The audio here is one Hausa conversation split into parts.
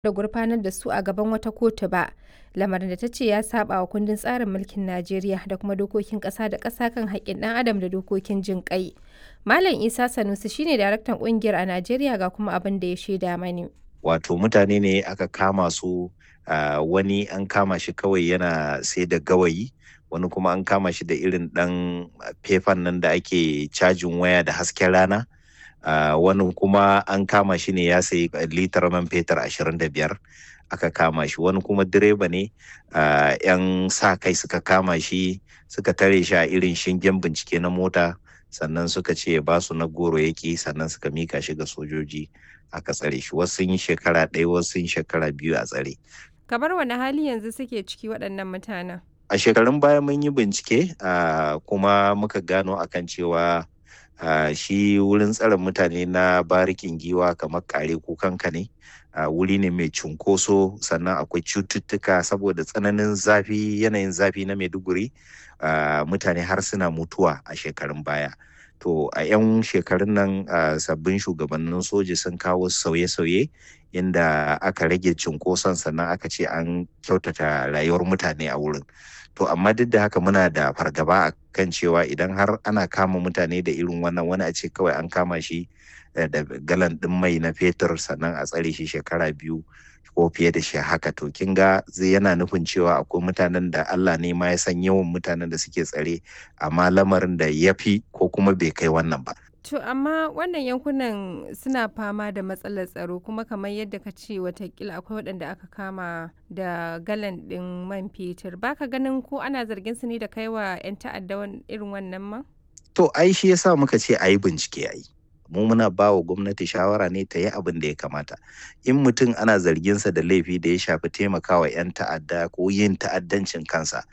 da gurfanar da su a gaban wata kotu ba, lamarin da ta ce ya saɓa wa kundin tsarin mulkin Najeriya da kuma dokokin ƙasa da ƙasa kan haƙƙin ɗan adam da dokokin jin ƙai. Malam Isa Sanusi shine daraktan ƙungiyar a Najeriya ga kuma abin da ya shaida mani. Wato mutane ne aka kama su uh, wani an kama shi kawai yana sai da gawayi wani kuma an kama shi da irin ɗan fefan nan da ake cajin waya da hasken rana. Uh, wani kuma an kama shi ne ya sayi litar man fetur ashirin da biyar aka kama shi wani kuma direba ne uh, yan sa kai suka kama shi suka tare shi a irin shingen bincike na mota sannan suka ce ba su na goro yaki sannan suka mika shi ga sojoji aka tsare shi wasu sun yi shekara ɗaya wasu sun shekara biyu a tsare Kamar wani hali yanzu suke ciki waɗannan mutanen? a shekarun baya mun yi bincike uh, kuma muka gano akan cewa Uh, shi wurin tsare mutane na barikin giwa kamar kare kukanka ne uh, wuri ne mai cunkoso sannan akwai cututtuka saboda tsananin zafi yanayin zafi na maiduguri uh, mutane har suna mutuwa a shekarun baya to a 'yan shekarun nan sabbin shugabannin soji sun kawo sauye-sauye inda aka rage cunkoson sannan aka ce an kyautata rayuwar mutane a wurin to amma duk da haka muna da fargaba a kan cewa idan har ana kama mutane da irin wannan wani a ce kawai an kama shi da galan ɗin mai na fetur sannan a tsare shi shekara biyu ko fiye da shi haka to kin ga zai yana nufin cewa akwai mutanen da Allah ne ma ya san yawan mutanen da suke tsare amma lamarin da ya fi ko kuma bai kai wannan ba To amma wannan yankunan suna fama da matsalar tsaro kuma kamar yadda ka ce watakila akwai waɗanda aka kama da galan ɗin man fetur baka ganin ko ana zargin su ne da kaiwa 'yan ta'adda irin wannan ma? To ai shi yasa muka ce a yi bincike a yi. mu muna ba wa gwamnati shawara ne ta yi abin da ya kamata in mutum ana zarginsa da laifi da ya shafi taimakawa 'yan ta'adda ko yin ta'addancin kansa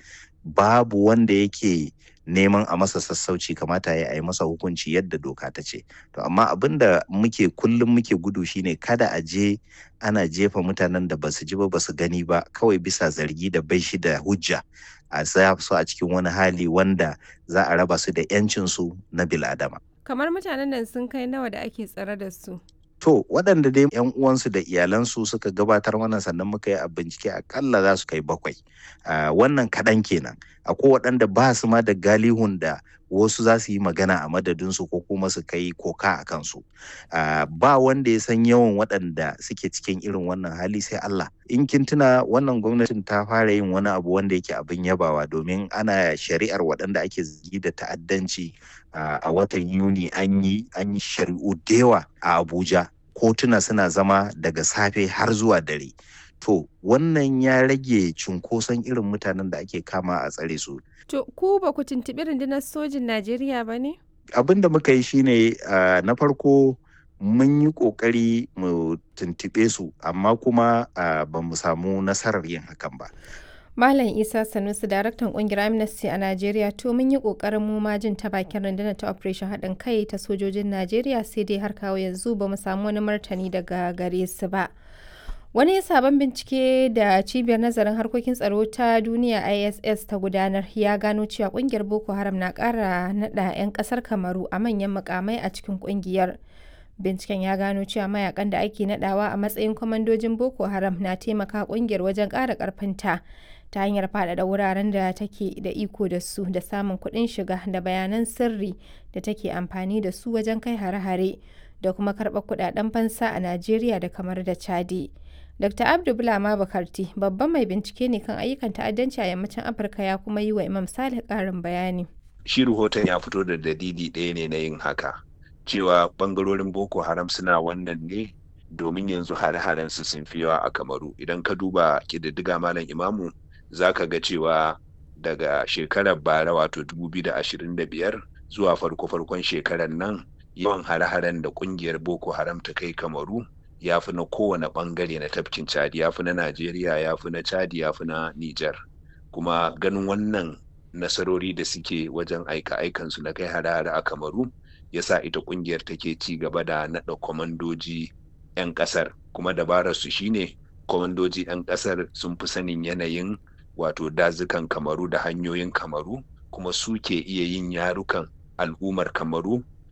babu wanda yake neman a masa sassauci kamata ya yi masa hukunci yadda doka ta ce to amma abin da muke kullum muke gudu shine kada a je ana jefa mutanen da basu ji ba basu gani ba kawai bisa zargi da bai shi da hujja a sa su a cikin wani hali wanda za a raba su da 'yancinsu na biladama kamar mutanen nan sun kai nawa da ake tsare da su To waɗanda dai yan uwansu da iyalansu suka gabatar mana sannan muka yi a bincike akalla za su kai bakwai. Wannan kaɗan kenan. Akwai waɗanda ba su ma da galihun da wasu za su yi magana a madadinsu ko kuma su kai koka a kansu. Ba wanda ya san yawan waɗanda suke cikin irin wannan hali sai Allah. In kin tuna wannan gwamnatin ta fara yin wani abu wanda yake abin yabawa domin ana shari'ar waɗanda ake zargi da ta'addanci a watan Yuni an yi an yi shari'u da yawa a Abuja. Kotuna suna zama daga safe har zuwa dare. To wannan ya rage cunkoson irin mutanen da ake kama a tsare su. To ku ba ku tuntuɓi rundunar sojin Najeriya ba ne? Abin da muka yi shine uh, na farko mun yi ƙoƙari mu tuntuɓe su amma kuma uh, ba mu samu nasarar yin hakan ba. Malam Isa Sanusi daraktan kungiyar Amnesty a Najeriya to mun yi kokarin mu ma jin ta bakin rundunar ta Operation haɗin kai ta sojojin Najeriya sai dai har kawo yanzu ba mu samu wani martani daga gare su ba. Wani sabon bincike da cibiyar nazarin harkokin tsaro ta duniya ISS ta gudanar ya gano cewa kungiyar Boko Haram na ƙara naɗa 'yan ƙasar Kamaru a manyan mukamai a cikin kungiyar. Binciken ya gano cewa mayakan da ake nadawa a matsayin kwamandojin Boko Haram na taimaka kungiyar wajen ƙara ƙarfinta ta hanyar faɗaɗa wuraren da take da iko da su da samun kuɗin shiga da bayanan sirri da take amfani da su wajen kai hare-hare da kuma karɓar kuɗaɗen fansa a Najeriya da kamar da Chadi. Dr. Abdu Bulama Bakarti babban mai bincike ne kan ayyukan ta'addanci a yammacin Afirka ya kuma yi wa Imam Salih ƙarin bayani. Shi rahoton ya fito da dalili ɗaya ne na yin haka. cewa bangarorin boko haram suna wannan ne domin yanzu hare-haren su sun fi yawa a kamaru idan ka duba kididdiga malam imamu za ka ga cewa daga shekarar bara wato 2025 zuwa farko-farkon shekarar nan yawan hare-haren da kungiyar boko haram ta kai kamaru ya fi na kowane bangare na tafkin chadi ya fi na najeriya ya fi na chadi ya fi na niger kuma ganin wannan nasarori da suke wajen aika-aikansu na kai hare-hare a kamaru yasa ita kungiyar take ci gaba da naɗa kwamandoji 'yan ƙasar kuma dabarar su shine kwamandoji 'yan ƙasar sun fi sanin yanayin wato dazukan kamaru da hanyoyin kamaru kuma su ke iya yin yarukan al'ummar kamaru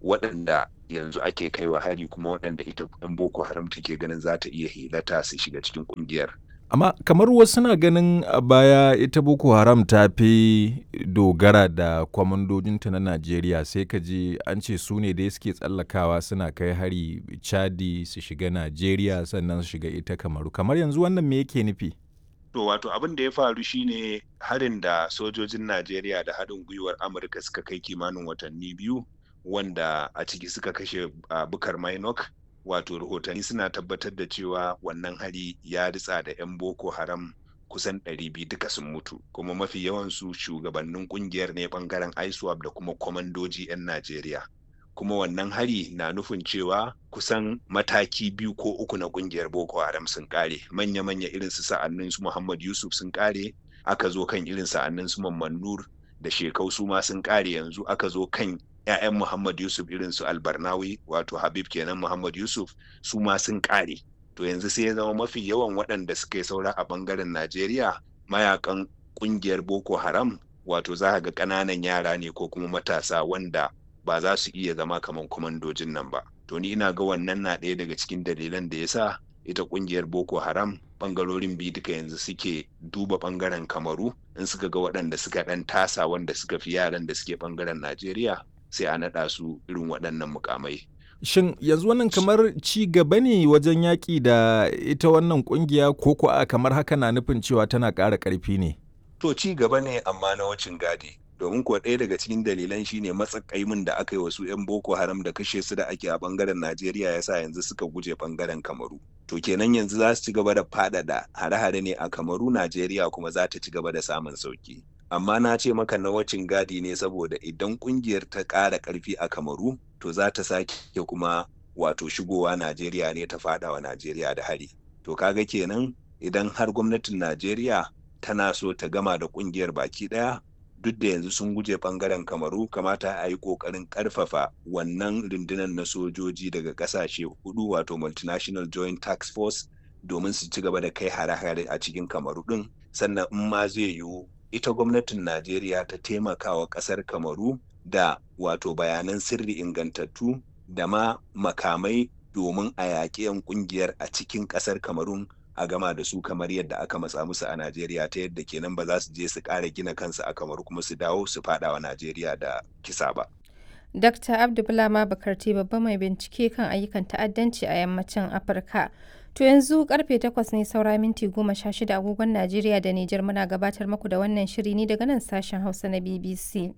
waɗanda yanzu ake kaiwa hari kuma waɗanda ita ɗan boko haram take ganin za ta iya hilata su shiga cikin ƙungiyar amma kamar wasu na ganin a baya ita boko haram ta fi dogara da kwamandojinta na najeriya sai ka ji an ce su ne dai suke tsallakawa suna kai hari chadi su shiga najeriya sannan su shiga ita kamaru kamar yanzu wannan me yake nufi to wato abin da ya faru shine harin da sojojin najeriya da haɗin gwiwar amurka suka kai kimanin watanni biyu wanda a ciki suka kashe uh, bukar mainok wato rahotanni suna tabbatar da cewa wannan hari ya ritsa da 'yan boko haram kusan 200 duka sun mutu kuma mafi yawansu shugabannin kungiyar ne bangaren iswap da kuma kwamandoji 'yan najeriya kuma wannan hari na nufin cewa kusan mataki biyu ko uku na kungiyar boko haram sun kare manya-manya irin su sa'annin su muhammad yusuf sun kare aka zo kan irin sa'annin su mamman nur da shekau su ma sun kare yanzu aka zo kan 'ya'yan Muhammad Yusuf irin su Albarnawi wato Habib kenan Muhammad Yusuf su ma sun kare. To yanzu sai ya zama mafi yawan waɗanda suka yi saura a bangaren Najeriya mayakan ƙungiyar Boko Haram wato za ga ƙananan yara ne ko kuma matasa wanda ba za su iya zama kamar kwamandojin nan ba. To ni ina ga wannan na ɗaya daga cikin dalilan da ya sa ita ƙungiyar Boko Haram bangarorin biyu duka yanzu suke duba bangaren Kamaru in suka ga waɗanda suka ɗan tasa wanda suka fi yaran da suke bangaren Najeriya sai a naɗa su irin waɗannan mukamai. Shin yanzu wannan kamar ci gaba ne wajen yaƙi da ita wannan ƙungiya ko ko a kamar haka na nufin cewa tana ƙara ƙarfi ne? To ci gaba ne amma na wacin gadi. Domin kuwa ɗaya daga cikin dalilan shine matsakaimin da aka yi wasu 'yan Boko Haram da kashe su da ake a ɓangaren Najeriya yasa yanzu suka guje ɓangaren Kamaru. To kenan yanzu za su ci gaba da faɗaɗa hare-hare ne a Kamaru Najeriya kuma za ta ci gaba da samun sauki. amma na ce maka na wacin gadi ne saboda idan kungiyar ta ƙara ƙarfi a kamaru to za ta sake kuma wato shigowa najeriya ne ta faɗawa najeriya da hari to kaga kenan idan har gwamnatin najeriya tana so ta gama da kungiyar baki ɗaya duk da yanzu sun guje bangaren kamaru kamata a yi ƙoƙarin ƙarfafa wannan rundunar na sojoji daga ƙasashe hudu wato multinational joint tax force domin su ci gaba da kai hare-hare a cikin kamaru ɗin sannan in ma zai yiwu ita gwamnatin Najeriya ta taimaka wa ƙasar Kamaru da wato bayanan sirri ingantattu da ma makamai domin a yaƙi 'yan ƙungiyar a cikin ƙasar Kamarun a gama da su kamar yadda aka matsa musu a Najeriya ta yadda kenan ba za su je su ƙara gina kansu a Kamaru kuma su dawo su faɗa wa Najeriya da kisa ba. Dr. Abdulbulama Bakarti babba mai bincike kan ayyukan ta'addanci a yammacin Afirka. To yanzu karfe 8 ne saura minti 16 agogon Najeriya da Nijar muna gabatar muku da wannan shiri ne daga nan sashen Hausa na BBC.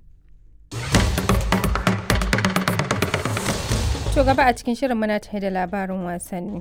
To gaba a cikin shirin muna tare da labarin wasanni.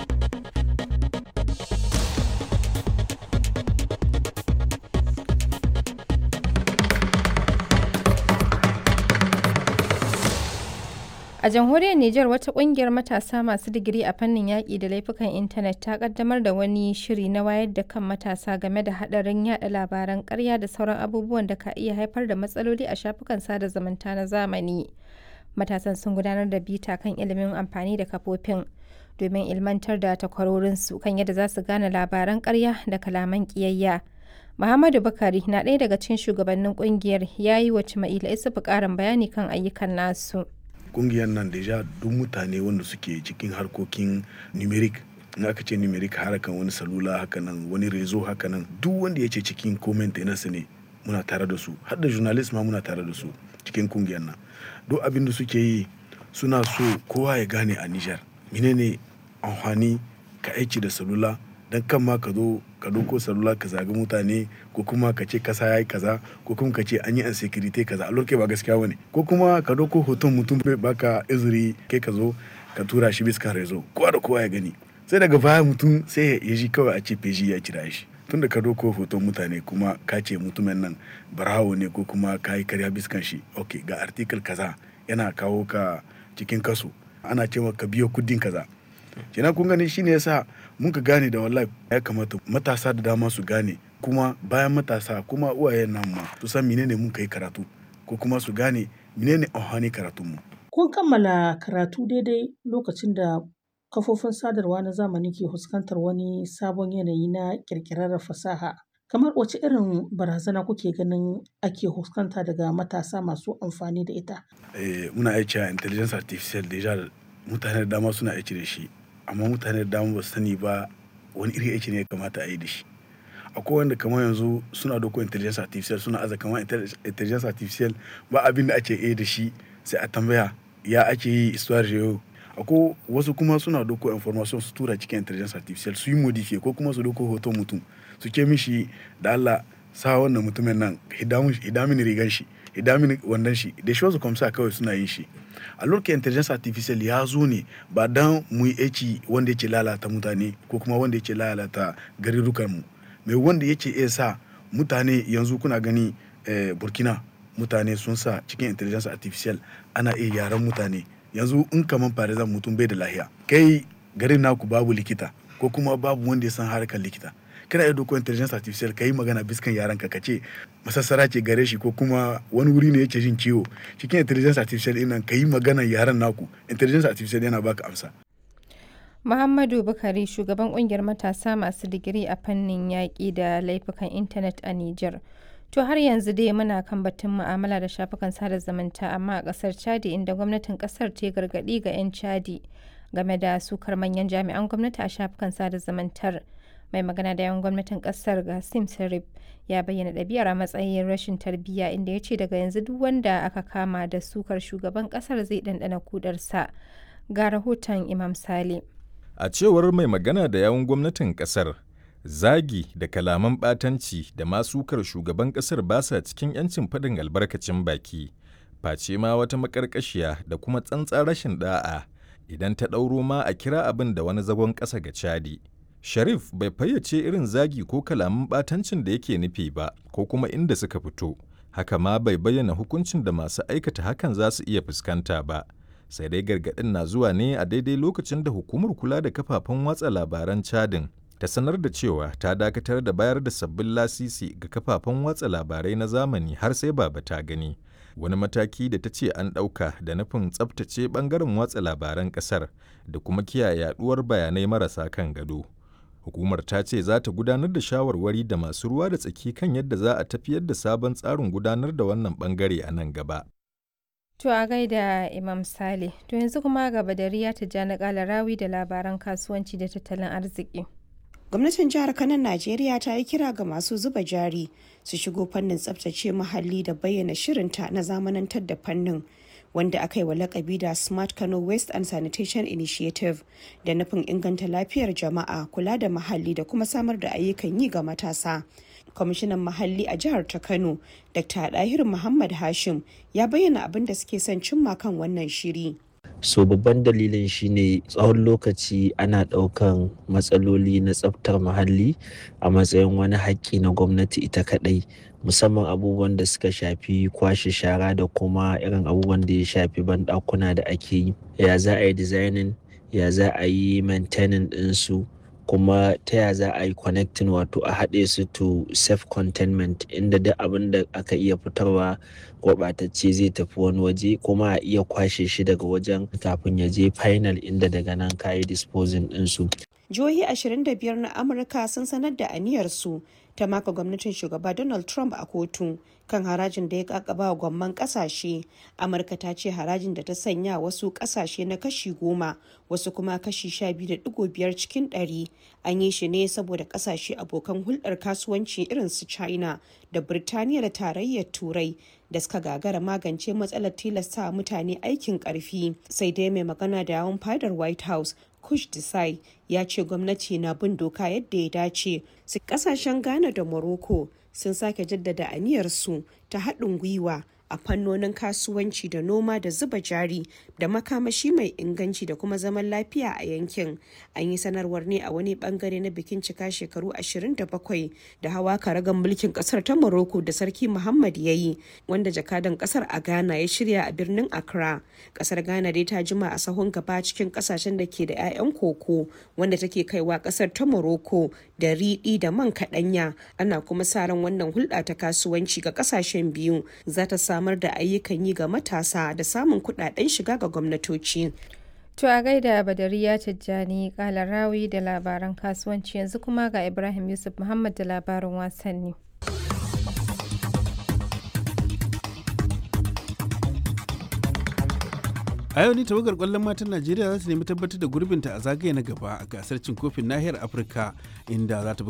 A jamhuriyar Nijar wata kungiyar matasa masu digiri a fannin yaƙi da laifukan intanet ta kaddamar da wani shiri na wayar da kan matasa game da haɗarin yada labaran ƙarya da sauran abubuwan da ka iya haifar da matsaloli a shafukan sada zumunta na zamani. Matasan sun gudanar da bita kan ilimin amfani da kafofin domin ilmantar da takwarorinsu kan yadda za su gane labaran ƙarya da kalaman ƙiyayya. Muhammadu Bakari na ɗaya daga cikin shugabannin ƙungiyar ya yi wa Cima'ila Isufu ƙarin bayani kan ayyukan nasu. kungiyar nan deja duk mutane wanda suke cikin harkokin numeric in aka ce numeric harakan wani salula hakanan wani rezo hakanan duk wanda ya ce cikin comment su ne muna tare da su har da journalist ma muna tare da su cikin kungiyar nan duk abin da suke yi suna so kowa ya gane a Nijar menene amfani ka aiki da salula dan kan ma ka zo ka doko salula ka zagi mutane ko kuma ka ce kasa yayi kaza ko kuma ka ce an yi insecurity kaza a lokacin ba gaskiya bane ko kuma ka doko hoton mutum bai baka izuri kai ka zo ka tura shi bisa rezo kowa da kowa ya gani sai daga baya mutum sai ya ji kawai a ce feji ya kira shi tunda ka doko hoton mutane kuma ka ce mutumin nan barawo ne ko kuma ka yi karya biskan shi ok ga article kaza yana kawo ka cikin kaso ana cewa ka biyo kudin kaza kenan kun gani shine yasa mun ka gane da wallahi ya kamata matasa da dama su gane kuma bayan matasa kuma uwayen nan ma su san menene mun kai karatu ko kuma su gane menene amfani karatun mu kun kammala karatu daidai lokacin da kafofin sadarwa na zamani ke fuskantar wani sabon yanayi na kirkirar fasaha Kamar wace irin barazana kuke ganin ake fuskanta daga matasa masu amfani da ita? Eh, muna aiki a intelligence artificial deja mutane da dama suna aiki da shi amma mutane da dama ba su sani ba wani irin aiki ne ya kamata a yi da shi. Akwai wanda kamar yanzu suna dauko intelligence artificial suna aza kamar intelligence artificial ba abin da ake yi da shi sai a tambaya ya ake yi histoire yau. Akwai wasu kuma suna dauko information su tura cikin intelligence artificial su yi modify ko kuma su dauko hoton mutum su ce mishi da Allah sa wannan mutumin nan hida mini rigan shi hida mini wandon shi da shi wasu kwamsa kawai suna yin shi a lokacin intelligence artificial ya zo ne ba dan mu yi aiki wanda yake lalata mutane ko kuma wanda yake lalata garurukan mu mai wanda yake iya sa mutane yanzu kuna gani eh, burkina mutane sun sa cikin intelligence artificial ana iya yaran mutane yanzu in kaman farizan mutum bai da lahiya kai garin naku babu likita ko kuma babu wanda ya san harkar likita kana iya doko intelligence artificial ka yi magana biskan yaran ka ce masassara ce gare shi ko kuma wani wuri ne yake jin ciwo cikin intelligence artificial ɗin nan ka yi magana yaran naku intelligence artificial yana baka amsa Muhammadu Bukari shugaban kungiyar matasa masu digiri a fannin yaƙi da laifukan intanet a Nijar. To har yanzu dai muna kan batun mu'amala da shafukan sada zumunta amma a ƙasar Chadi inda gwamnatin ƙasar ta gargaɗi ga 'yan Chadi game da sukar manyan jami'an gwamnati a shafukan sada zumuntar. Mai magana da yawan gwamnatin ƙasar Gassim Sarif ya bayyana ɗabi'ar a matsayin rashin tarbiyya inda ya ce daga yanzu duk wanda aka kama da sukar shugaban ƙasar zai ɗanɗana kudarsa. Ga rahoton Imam Sale. A cewar mai magana da yawun gwamnatin kasar, zagi da kalaman ɓatanci da masukar shugaban kasar ba sa cikin 'yancin faɗin albarkacin baki, face ma wata maƙarƙashiya da kuma tsantsa rashin ɗa'a idan ta ɗauro ma a kira abin da wani zagon ƙasa ga Chadi. Sharif bai fayyace irin zagi ko kalaman ɓatancin da yake nufi ba ko kuma inda suka fito, haka ma bai bayyana hukuncin da masu aikata hakan za su iya fuskanta ba. sai dai gargaɗin na zuwa ne a daidai lokacin da hukumar kula da kafafen watsa labaran cadin ta sanar da cewa ta dakatar da bayar da sabbin lasisi ga kafafen watsa labarai na zamani har sai baba ta gani wani mataki da ta ce an ɗauka da nufin tsabtace ɓangaren watsa labaran ƙasar da kuma kiyaye yaɗuwar bayanai marasa kan gado hukumar ta ce za ta gudanar da shawarwari da masu ruwa da tsaki kan yadda za a tafiyar da sabon tsarin gudanar da wannan ɓangare a nan gaba To a gaida Imam Sale, to yanzu kuma ga Badariya Tijjani Kalarawi da labaran kasuwanci da tattalin arziki. Gwamnatin jihar Kano Najeriya ta yi kira ga masu zuba jari su shigo fannin tsabtace muhalli da bayyana shirinta na zamanantar da fannin wanda aka yi wa lakabi da Smart Kano Waste and Sanitation Initiative da nufin inganta lafiyar jama'a, kula da muhalli da kuma samar da ayyukan yi ga matasa. kwamishinan muhalli a jihar ta kano dr dahir muhammad hashim ya bayyana abin da suke son cimma kan wannan shiri so babban dalilin shine tsawon lokaci ana ɗaukan matsaloli na tsaftar muhalli a matsayin wani haƙƙi na gwamnati ita kaɗai musamman abubuwan da suka shafi kwashe shara da kuma irin abubuwan da ya shafi banɗakuna da ake yi ya za a yi designing ya za a yi maintaining ɗinsu kuma ta ya za a yi connecting wato a haɗe su to self containment inda duk abin da aka iya fitarwa gwabatacce zai tafi wani waje kuma a iya kwashe shi daga wajen kafin ya je final inda daga nan ka yi disposing ɗinsu. jihohi 25 na amurka sun sanar da aniyarsu ta maka gwamnatin shugaba donald trump a kotu kan harajin da ya kakaba wa gwamman kasashe amurka ta ce harajin da ta sanya wasu kasashe na kashi goma wasu kuma kashi sha biyu da digo biyar cikin ɗari an yi shi ne saboda kasashe abokan hulɗar kasuwanci irin su china da birtaniya da tarayyar turai da suka gagara magance matsalar tilasta mutane aikin karfi sai dai mai magana da yawon fadar white house kush desai ya ce gwamnati na bin doka yadda ya dace su kasashen ghana da morocco sun sake jaddada aniyarsu ta haɗin gwiwa a fannonin kasuwanci da noma da zuba jari da makamashi mai inganci da kuma zaman lafiya a yankin an yi sanarwar ne a wani bangare na bikin cika shekaru 27 da hawa karagan mulkin kasar ta morocco da sarki muhammad ya yi wanda jakadan kasar a ghana ya shirya a birnin accra kasar ghana dai ta jima a sahun gaba cikin kasashen da ke da 'ya'yan koko wanda take kaiwa kasar ta morocco da riɗi da man kaɗanya ana kuma sa ran wannan hulɗa ta kasuwanci ga kasashen biyu za ta samar da ayyukan yi ga matasa da samun kuɗaɗen shiga ga gwamnatoci To a gaida Badariya Tijjani Kalarawi da labaran kasuwanci yanzu kuma ga Ibrahim Yusuf Muhammad da labarin wasanni. a yau ne tawagar kwallon matan najeriya za su nemi tabbatar da gurbinta a zagaye na gaba a gasar cin kofin nahiyar afirka inda za ta